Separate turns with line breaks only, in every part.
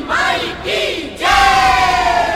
माई की जय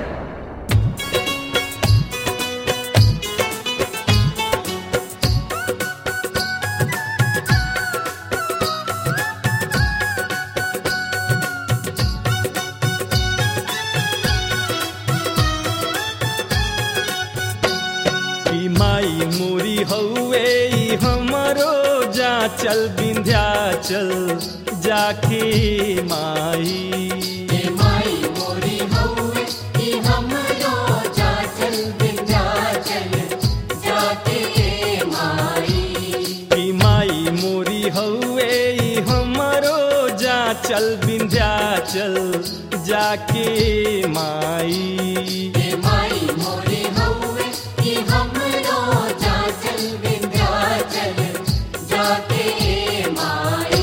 कि माई मोरी हौवे ई हमरो जा चल विंध्याचल जाके माई
हे माई मोरी हौवे कि हमरो जाचल विंध्याचल जाके माई
कि माई मोरी हौवे ई हमरो जा चल विंध्याचल जाके माई
हे माई मोरी हौवे कि हमरो जाचल विंध्याचल जाके माई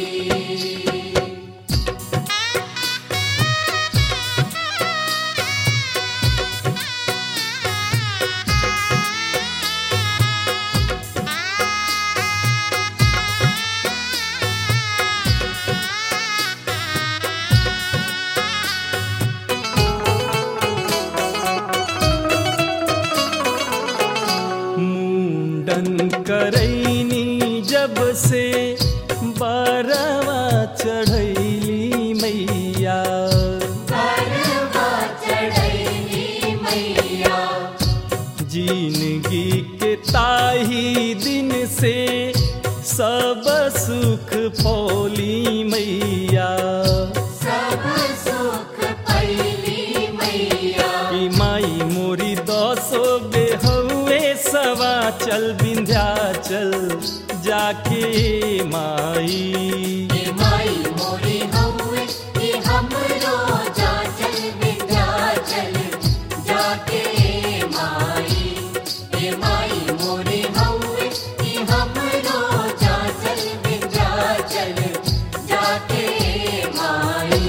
मुंडन करैनी जब से बारवा चढ़ैली मैया
करवा चढ़ैली मैया
जिंदगी के ताही दिन से सब सुख फौली मैया
सब सुख पैली मैया
कि माई मोरी दसो बेहुए सवा चल विंध्याचल जाके माई
हे माई मोरी हौवे कि हमरो जाचल विंध्याचल जाके माई हे माई मोरी हौवे कि हमरो जाचल विंध्याचल जाके माई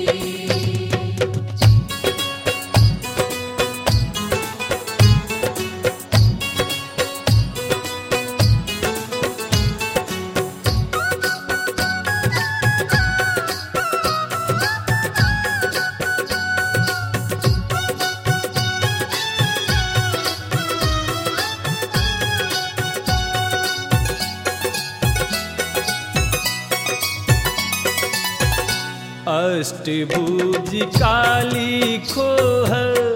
अष्टभुज काली खोह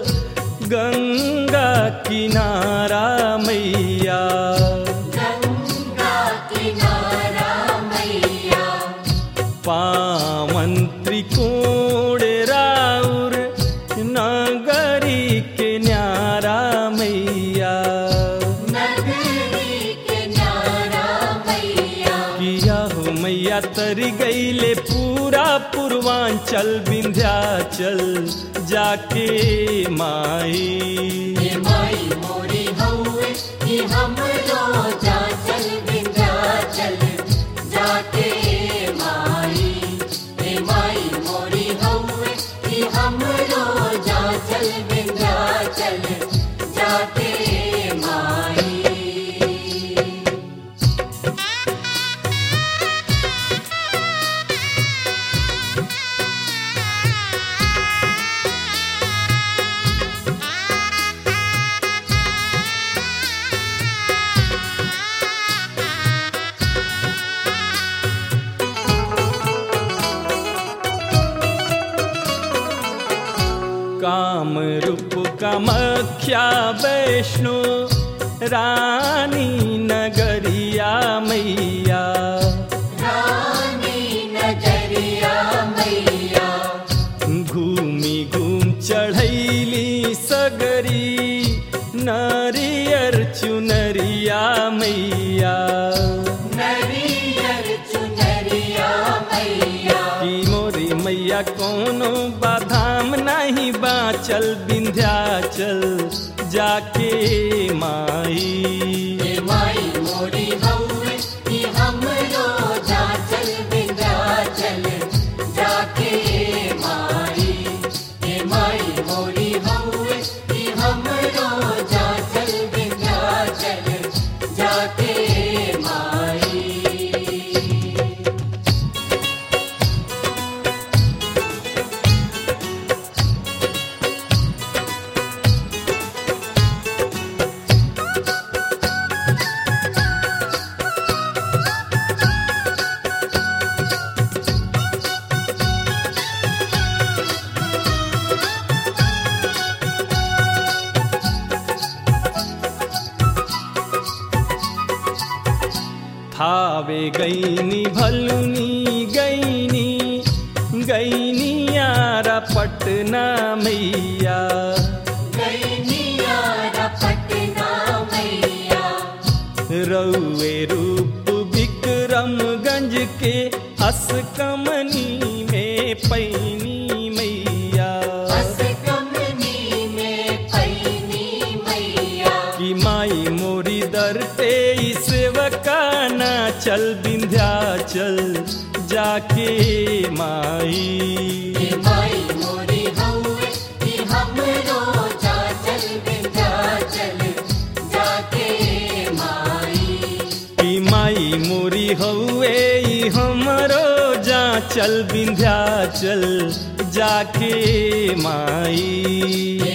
गंगा किनारा मैया
गंगा किनारा मैया
पावन त्रिकोण राउर नगरी के न्यारा मैया
नगरी के न्यारा मैया
किया हो मैया तर गईले पूरा पूर्वांचल विंध्याचल जाके माई
हे माई मोरी हौवे कि हमरो जाचल विंध्याचल जाके माई हे माई मोरी हौवे कि हमरो जाचल विंध्याचल जाके माई
काम रूप कामख्या वैष्णो रानी नगरिया मैया
रानी नजरिया मैया
घूमी घूम चढ़ैली सगरी नारियर चुनरिया मैया
नरियर चुनरिया मैया
की मोरी मैया कोनो बाधाम नहीं बाचल विंध्याचल जाके माई
हे माई
थावे गईनी भलुनी गईनी गईनी यारा पटना मैया
गैनियारा पटना मैया
रउए रूप विक्रमगंज के असकमनी में पैनी मैया
बस कमनी में पैनी मैया
कि माई मोरी दर पे सेवकाना चल विंध्याचल जाके माई
हे माई मोरी हौवे कि हमरो चाचल विंध्याचल जाके माई
कि माई मोरी हउए ई हमरो जा चल विंध्याचल जाके माई